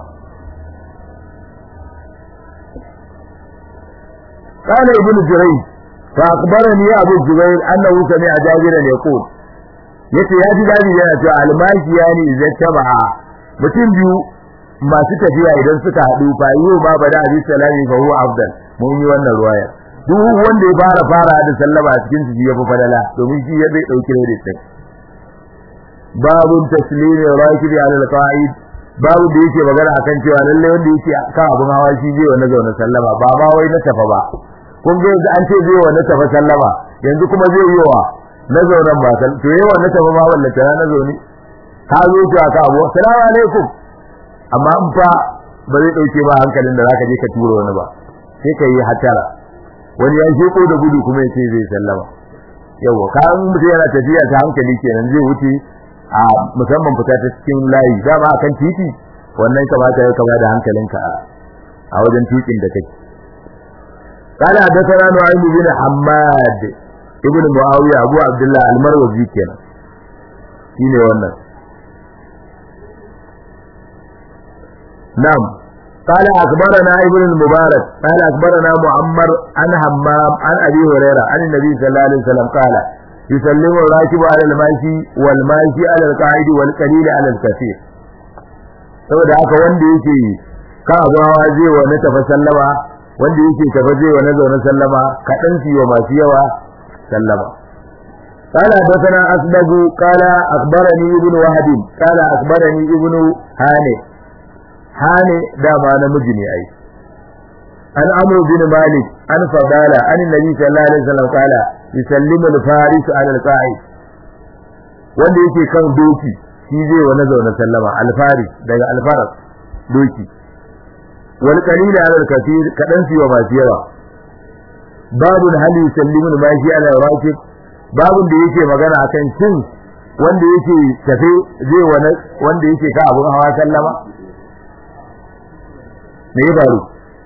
قال ابن جريج فأخبرني أبو الزبير أنه سمع جابرا يقول yace ya ji dadi yana cewa almashi yani idan tabaha mutum biyu masu tafiya idan suka haɗu fa yi ma bada abi salami fa huwa afdal mun yi wannan ruwaya duk wanda ya fara fara da sallama a cikin su ya fi fadala domin shi ya zai dauki credit din babun taslimi rakibi ala alqa'id babu da yake magana akan cewa lalle wanda yake kan abun hawa shi zai wa na zaune sallama ba ma wai na tafa ba kun ga yanzu an ce zai wa na tafa sallama yanzu kuma zai yi wa na zaunen ba sal to yawa na tafa ma wallace na zaune ka zo to aka abu assalamu alaikum amma in fa ba zai dauke ba hankalin da zaka je ka tura wani ba sai ka yi hatara wani ya sheko da gudu kuma ya ce zai sallama yawa ka mutum yana tafiya ta hankali kenan zai wuce a musamman fita ta cikin layi dama akan titi wannan kamata ya kama da hankalinka a wajen tukin da kake قال حدثنا نعيم بن حماد ابن معاوية أبو عبد الله المروزي كنا شيني wannan نعم قال أخبرنا ابن المبارك قال أخبرنا معمر عن همام عن أبي هريرة عن النبي صلى الله عليه وسلم قال يسلم الراكب على الماشي والماشي على القاعد والقليل على الكثير saboda haka wanda yake ka abawa zai wa na tafa sallama wanda yake tafa zai wa na zaune sallama kaɗan su wa masu yawa sallama قال حدثنا أسبغ قال أخبرني ابن وهب قال أخبرني ابن هاني هاني دام أنا مجني أي عن عمرو بن مالك عن فضالة عن النبي صلى الله عليه وسلم قال يسلم الفارس على القاعد wanda yake kan doki shi zai wa nazauna sallama alfaris daga alfaras doki wal qalila ala al-kathir kadan fi wa masu yawa babu hali yusallimu al-mashi ala rakib babu da yake magana akan shin wanda yake tafe zai wa wanda yake ka abun hawa sallama me ya faru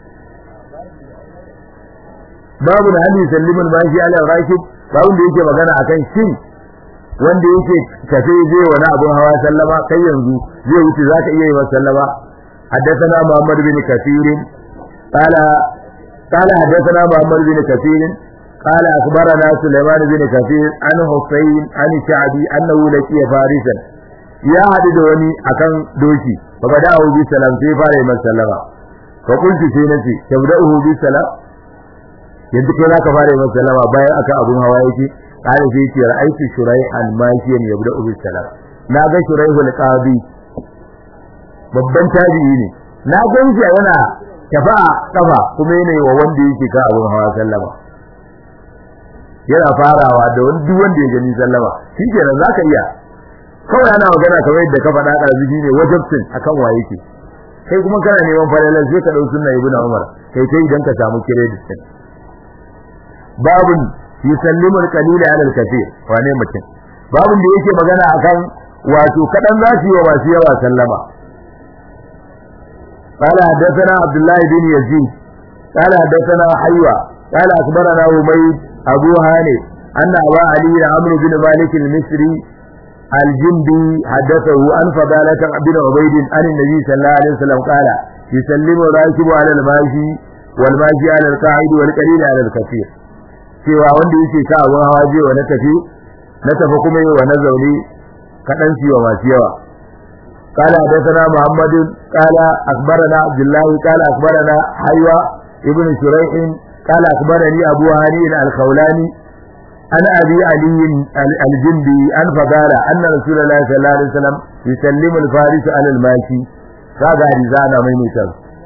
babu da hali yusallimu al-mashi ala rakib babu da yake magana akan shin wanda yake tafe zai wani abun hawa sallama kai yanzu zai wuce zaka iya yi wa sallama حدثنا محمد بن كثير قال قال حدثنا محمد بن كثير قال أخبرنا سليمان بن كثير عن حسين عن شعبي أنه لقي فارسا يا حدد وني أكن دوشي فبدأه بالسلام في فارس من سلم فقلت في نفسي تبدأه بالسلام yanzu kai zaka fara yin sallama bayan aka abun hawa yake قال في ce ra'aytu shuraihan mashiyan yabda'u bis salam na ga shuraihul qadi babban tabi'i ne na ganshi yana tafa kafa kuma yana wa wanda yake ka abun hawa sallama yana farawa da wani duk wanda ya gani sallama shikenan zaka iya kawai ana magana kamar yadda ka faɗa ɗazu ne wajibcin akan wa yake kai kuma kana neman falalar sai ka ɗau sunna ibnu umar kai kai idan ka samu credit din babun yusallimu al-qalila ala al-kathir wane mutum babun da yake magana akan wato kadan zasu yi wa masu yawa sallama قال حدثنا عبد الله بن يزيد قال حدثنا حيوى قال أخبرنا أميد أبو هاني أن أبا علي عمرو بن مالك المصري الجندي حدثه أن فضالة بن عبيد عن النبي صلى الله عليه وسلم قال يسلم الراكب على الماشي والماشي على القاعد والقليل على الكثير cewa wanda yake ka abun hawa je wa na tafi na tafi kuma yi wa na zaune kaɗan ciwa masu yawa قال حدثنا محمد قال أخبرنا عبد الله قال أخبرنا حيوى ابن شريح قال أخبرني أبو هاني الخولاني أن أبي علي الجندي أن فقال أن رسول الله صلى الله عليه وسلم يسلم الفارس على الماشي kaga rizana mai nisan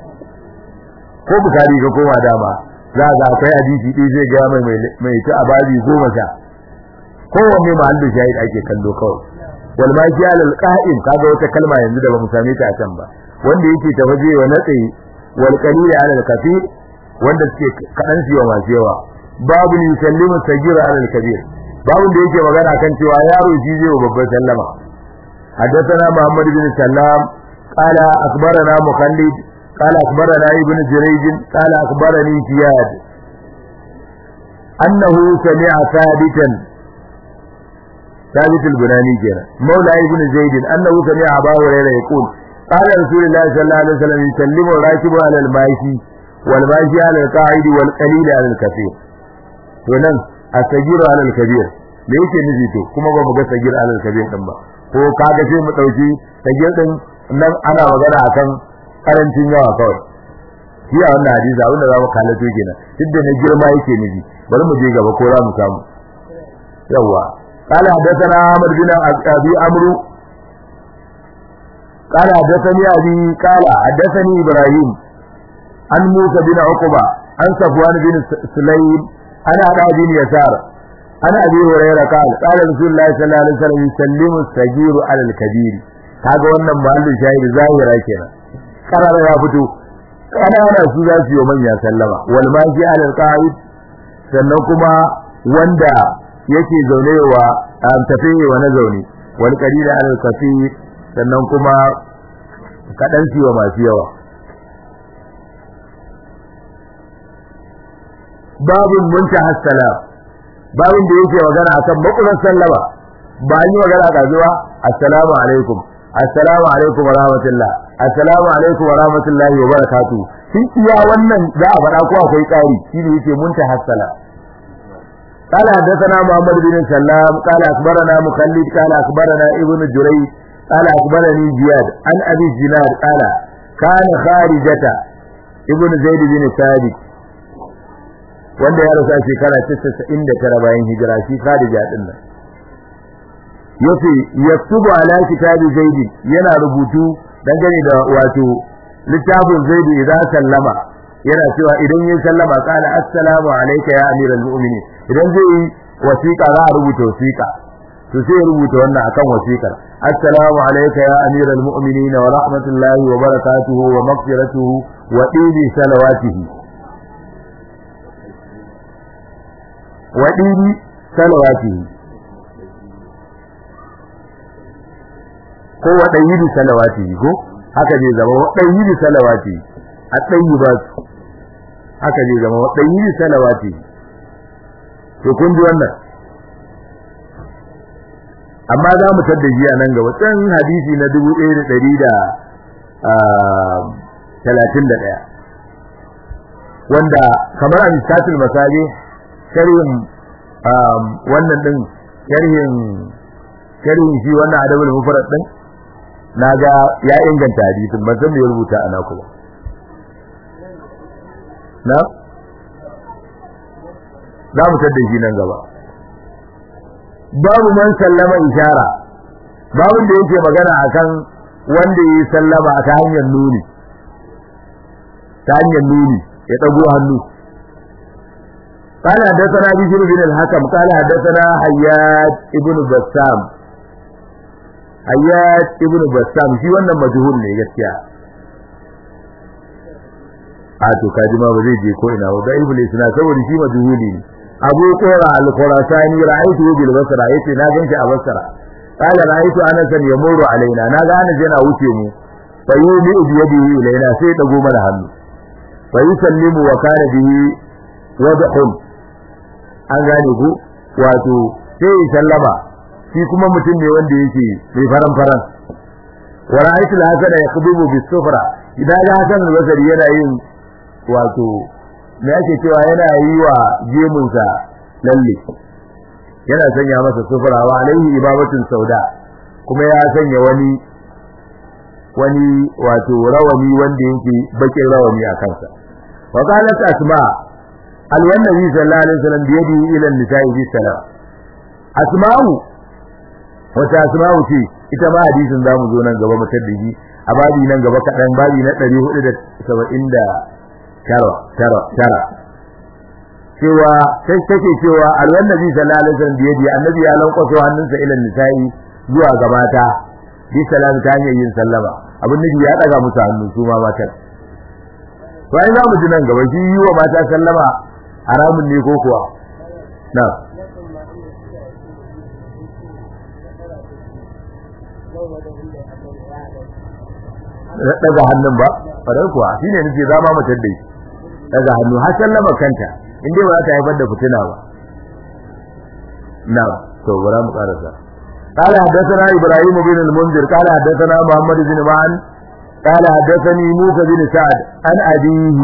ko bukari ka koma dama za ga akwai hadisi ɗin zai ga mai mai ta ababi goma sha kowanne mahallin shahid ake kallo kawai wal mashi alal qa'im kaga wata kalma yanzu da bamu same ta a can ba wanda yake tafaje wa natsi wal qalil alal kafir wanda suke kadan siwa masu yawa babu yusallimu sagira alal kabir babu da yake magana kan cewa yaro shi zai wa babban sallama حدثنا محمد بن سلام قال أخبرنا مخلد قال أخبرنا ابن جريج قال أخبرني زياد أنه سمع ثابتا ثابت البناني كنا مولى ابن زيد أنه سمع أبا هريرة يقول قال رسول الله صلى الله عليه وسلم يسلم الراكب على الماشي والماشي على القاعد والقليل على الكثير ونن السجير على الكبير me yake nufi to kuma ba mu ga sagir alal kabir din ba ko kaga sai mu dauki sagir din nan ana magana akan karancin yawa kawai shi a wannan hadisi abin da za mu kalato kenan duk da na girma yake nufi bari mu je gaba ko za mu samu yawa قال حدثنا عمر بن ابي عمرو قال حدثني ابي قال حدثني ابراهيم عن موسى بن عقبه عن صفوان بن سليم عن ابي بن يسار عن ابي هريره قال قال رسول الله صلى الله عليه وسلم يسلم الصغير على الكبير kaga wannan mahallin shahidi zahira kenan karara ya fito kanana su za su yi manya sallama wal maji alal qa'id sannan kuma wanda yake zaune wa tafi wa na zaune wal qalil alal kafir sannan kuma kadan siwa masu yawa babun muntaha salam babun da yake magana akan makulan sallama ba yi magana ga zuwa assalamu alaikum assalamu alaikum wa rahmatullah assalamu alaikum wa rahmatullahi wa barakatuh shi iya wannan za a faɗa ko akwai ƙari shi ne yake muntaha salam قال حدثنا محمد بن سلام قال أخبرنا مخلد قال أخبرنا ابن جريج قال أخبرني زياد عن أبي الزناد قال كان خارجة ابن زيد بن ثابت wanda ya rasa shekara 99 bayan hijira shi Khadija din nan yace yaktubu ala kitabi zaid yana rubutu dangane da wato littafin zaid idan sallama yana cewa idan yin sallama qala assalamu alayka ya amiral mu'minin idan zai yi wasiqa za a rubuta wasiqa to sai ya rubuta wannan akan wasiqar assalamu alayka ya amiral mu'minin wa rahmatullahi wa barakatuhu wa maghfiratuhu wa ibi salawatihi wa ibi salawatihi ko wa dayyidi salawatihi ko haka zai zama wa dayyidi salawatihi a tayyibat haka zai zama wa dayyidi salawatihi to kun ji wannan amma za mu tadda shi a nan gaba tsan hadisi na 1131 wanda kamar a misatul masali sharhin wannan din sharhin sharhin shi wannan adabul mufrad din naga ya inganta hadisin ban san me ya rubuta ana kuma na za mu tadda shi nan gaba babu man sallama ishara babu da yake magana akan wanda yi sallama ta hanyar nuni ta hanyar nuni ya dago hannu قال حدثنا بشر بن الحكم قال حدثنا حيات ابن بسام حيات ابن بسام shi wannan majhul ne gaskiya a to kaji ma ba zai je ko ina ba da iblis na saboda shi majhuli ne abu qura al-khurasani ra'aytu bil basra yace na ganshi a basra qala ra'aytu anas yamuru alaina na ga anas yana wuce mu fa yumi bi yadihi ilaina sai dago mana hannu fa yusallimu wa kana bihi wadhun an gane ku wato sai sallama shi kuma mutum ne wanda yake mai faran faran wa ra'aytu al-hasan yaqdubu bis sufra idan ga hasan al-basri yana yin wato me ake cewa yana yi wa gemunsa lalle yana sanya masa sufura wa alaihi ibabatun sauda kuma ya sanya wani wani wato rawani wanda yake bakin rawani a kansa wa qalat asma alwannabi sallallahu alaihi wasallam bi yadihi ila an-nisa'i bi salam asma'u wata asma'u ce ita ma hadisin zamu zo nan gaba mu tabbiji a babi nan gaba kadan babi na 470 tara tara tara cewa sai take cewa alwan nabi sallallahu alaihi wasallam da yadi annabi ya lankwaso hannunsa ila nisa'i zuwa ga mata bi salam ta hanyar yin sallama abin nabi ya daga musu hannu su ma matan to ai za mu ji nan gaba shi yi wa mata sallama haramun ne ko kuwa na daga hannun ba farai kuwa shine nake zama mutar da shi daga hannu har sallama kanta in dai ba za ta haifar da fitina ba na to bara mu karasa قال حدثنا ابراهيم بن المنذر قال حدثنا محمد بن معن قال حدثني موسى بن سعد عن ابيه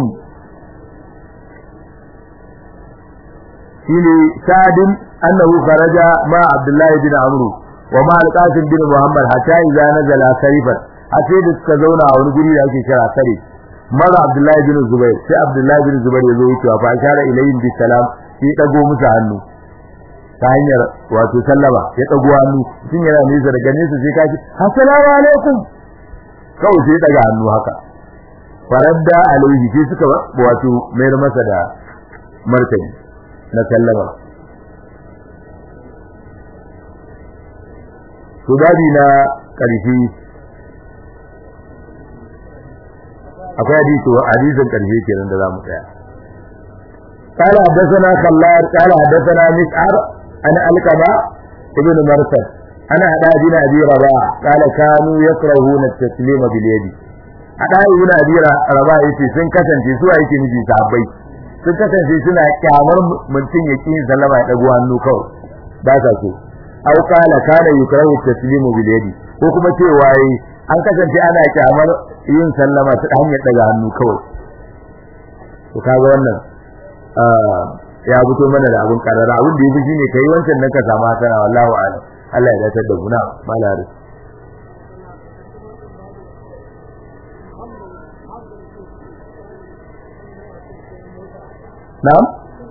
شيني سعد انه خرج مع عبد الله بن عمرو ومع القاسم بن محمد حتى اذا نزل سيفا حتى da suka zauna a wani guri da ake kira sare mara Abdullahi bin Zubair sai Abdullahi bin Zubair ya zo wucewa fa ashara ilayhim bi salam sai dago musu hannu ta hanyar wato sallama ya dago hannu tun yana nesa daga nesa sai kaji assalamu alaikum kawai sai daga hannu haka faradda alaihi sai suka wato mayar masa da martani na sallama to dadi na ƙarfi akwai hadisi hadisin ƙarfi kenan da zamu tsaya قال حدثنا خلاد قال حدثنا مسعر أنا ألقما ابن مرثد أنا هدا بن أبي رباح قال كانوا يكرهون التسليم باليد hada ibn abi raba yace sun kasance su yake miji sahabbai sun kasance suna kyamar mutum ya kin sallama ya dago hannu kawai ba sa so aw kala kana yukrahu taslimu bil yadi ko kuma cewa yi an kasance ana kyamar yin sallama ta hanyar daga hannu kawai to kaga wannan ya fito mana da abun karara abun da yafi shine kai wancan nan ka samu hasana wallahi a'lam Allah ya dace da mu na malari na'am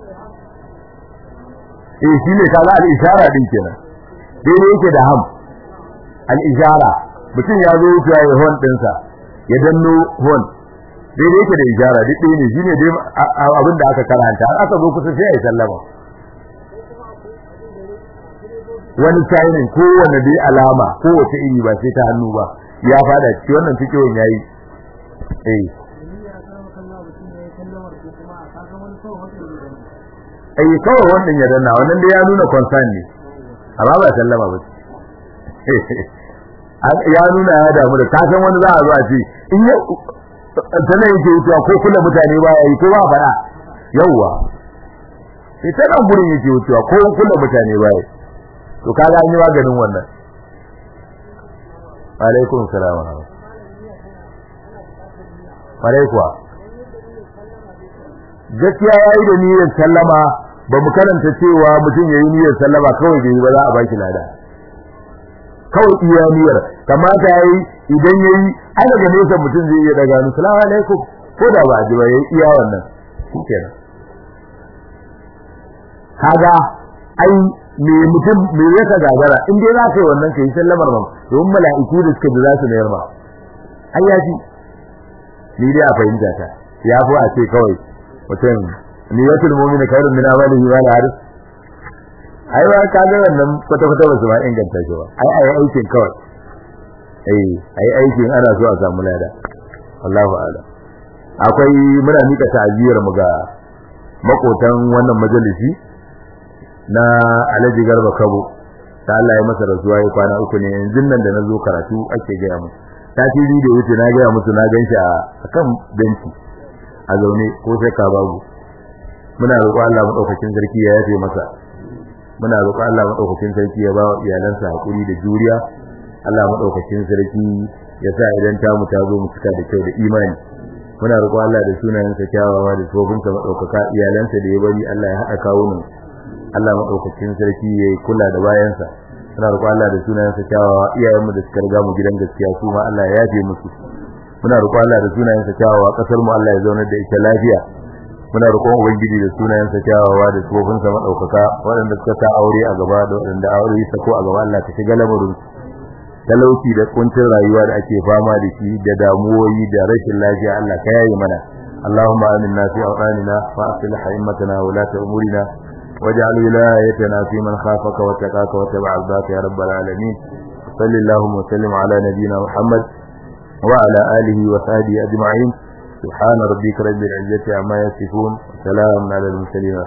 eh shine kaga al-ishara din kenan dai yake da ham al-ishara mutum ya zo wuce ya hon dinsa ya danno hon dai yake da ishara duk ne shine dai abin da aka karanta har aka zo kusa sai ya sallama wani signin ko wani dai alama ko wace iri ba sai ta hannu ba ya fada ci wannan fikihun yayi eh ai kawai wannan ya danna wannan dai ya nuna concern ne amma ba sallama ba ya nuna ya damu da ka san wani za a zo a ce in ya tana yake wucewa ko kula mutane ba ya yi ko ba fara yawwa sai tana gurin yake wucewa ko kula mutane ba ya to kaga an yi maganin wannan alaikum salam alaikuwa gaskiya yayi da niyyar sallama ba mu karanta cewa mutum yayi niyyar sallama kawai bai ba za a baki lada kawai iya niyyar kamata yayi idan yayi ai daga nesa mutum zai iya daga nu salamu alaikum ko da ba ji ba yayi iya wannan shikenan kaga ai me mutum me yaka gagara in dai za ka yi wannan kai sallamar ma don mala'iku da suka ji za su mayar ma ai ya ji ni dai a fahimta ta ya fi a ce kawai mutum niyatul mu'mini khairun min amalihi wa la haris ai wa ka ga wannan kwata kwata ba su ma inganta shi ba ai ai aikin kawai eh ai aikin ana so a samu lada Allahu a'lam akwai muna mika ta'aziyar mu ga makotan wannan majalisi na Alhaji Garba Kabo ta Allah ya masa rasuwa ya kwana uku ne yanzu nan da nazo karatu ake ga mu tasiri da wuce na ga musu na ganshi a kan benci a zaune ko sai ka babu muna roƙo Allah madaukakin sarki ya yafe masa muna roƙo Allah madaukakin sarki ya ba iyalansa hakuri da juriya Allah madaukakin sarki ya sa idan ta mu ta zo mu cika da kyau da imani muna roƙo Allah da sunayensa kyawawa da tsofinsa madaukaka iyalansa da ya bari Allah ya haɗa kawunan Allah madaukakin sarki ya kula da bayansa muna roƙo Allah da sunayensa kyawawa iyayenmu da suka riga mu gidan gaskiya su ma Allah ya yafe musu muna roƙo Allah da sunayensa kyawawa kasar mu Allah ya zauna da ita lafiya muna roƙon ubangiji da sunayensa kyawawa da tsofinsa madaukaka waɗanda suka sa aure a gaba da waɗanda aure sa ko a gaba Allah ka shiga lamarin talauci da kuncin rayuwa da ake fama da shi da damuwoyi da rashin lafiya Allah ka yaye mana اللهم آمنا في أوطاننا وأصلح أئمتنا ولاة أمورنا واجعل ولايتنا في من خافك واتقاك واتبع رضاك يا رب العالمين صل اللهم وسلم على نبينا محمد وعلى آله وصحبه أجمعين سبحان ربك رب العزة عما يصفون وسلام على المرسلين